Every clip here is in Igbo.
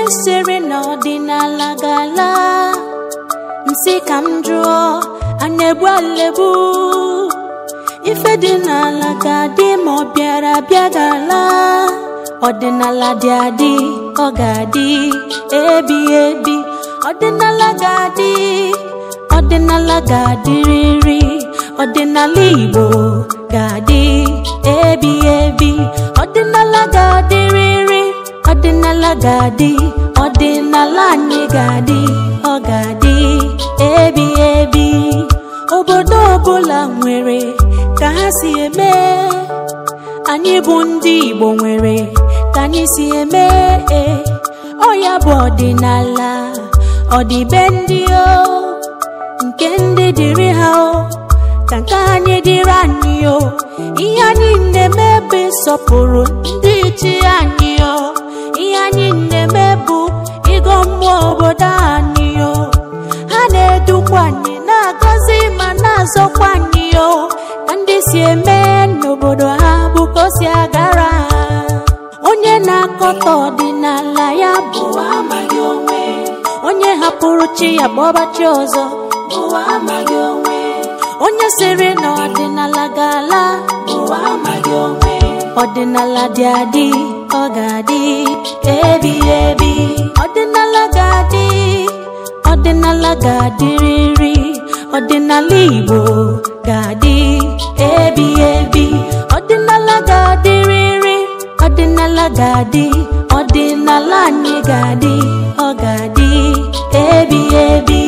sịrị na ọdịnala ga-ala nsị ka m jụọ a na-egbu alebu ife dị n'ala ga-adị ma ọ bịara bịa ga-ala ọdịnala dị adị ọ ga-adị ebi ebi ọdịnala ga-adị ọdịnala ga-adịrịrị ọdịnala Igbo ga-adị ebi ebi ọdịnala ga-adịrịrị ọdịnala ga-adị ọdịnala anyị ga-adị ọ ga-adị ebi ebi obodo ọbụla nwere ka ha si eme anyị bụ ndị Igbo nwere ka anyị si eme ọ ya bụ ọdịnala ọdịbe ndị o nke ndị dịrị ha o ka nke anyị dịrị anyị o ihe anyị na-eme bụ ịsọpụrụ ndị chi anyị o ihe anyị na-eme bụ ịgọ mmụọ obodo anyị o ha na-edukwa anyị na-agọzi ma na-azọkwa anyị o ka ndị si eme n'obodo ha bụ ka o si agara ha onye na-akọta ọdịnala ya bụ amaghị onwe onye hapụrụ chi ya gbọba chi ọzọ bụ amaghị onwe onye sịrị na ọdịnala ga-ala bụ amaghị onwe ọdịnala dị adị ọ ga-adị ebi ebi ọdịnala ga-adị ọdịnala ga-adịrịrị ọdịnala Igbo ga-adị ebi ebi ọdịnala ga-adịrịrị ọdịnala ga-adị ọdịnala anyị ga-adị ọ ga-adị ebi ebi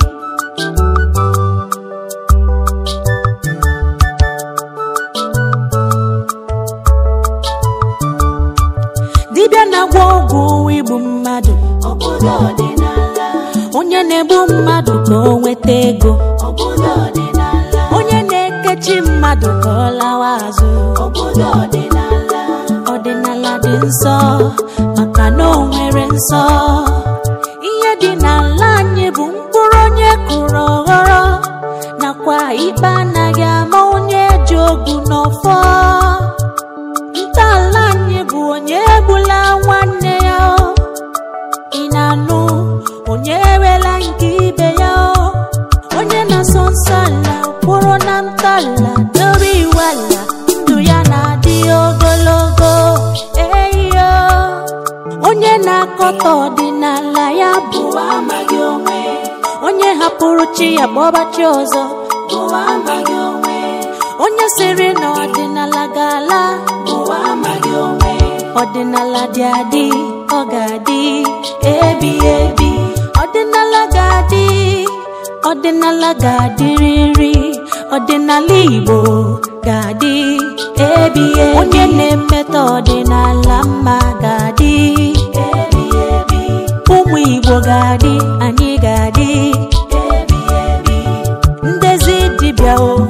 dibịa na-agwọ ọgwụ igbu mmadụ obodo ọdịnala onye na-egbu mmadụ ka o nweta ego obodo ọdịnala onye na-ekechi mmadụ ka ọ lawa azụ obodo ọdịnala ọdịnala dị nsọ maka na o nwere nsọ ihe dị n'ala anyị bụ mkpụrụ onye kụrụ ọghọrọ nakwa ikpe anaghị ama onye ji ogu n'ọfọ ntọala anyị bụ onye egbula nwanne ya o. ị na-anụ onye ewela nke ibe ya o. onye na-asọ nsọ ala kwụrụ na ntọala dobe iwu ala ndụ ya na-adị ogologo eyo onye na-akọta ọdịnala ya bụ bụ amaghị onwe onye hapụrụ chi ya gbọba chi ọzọ bụ amaghị onwe onye sịrị na ọdịnala ga-ala bụ amaghị onwe ọdịnala dị adị ọ ga-adị ebi ebi ọdịnala ga-adị ọdịnala ga-adịrịrị ọdịnala Igbo ga-adị ebi ebi onye na-emetọ ọdịnala mma ga-adị ebi ebi ụmụ Igbo ga-adị anyị ga-adị ebi ebi ndezi dibịa o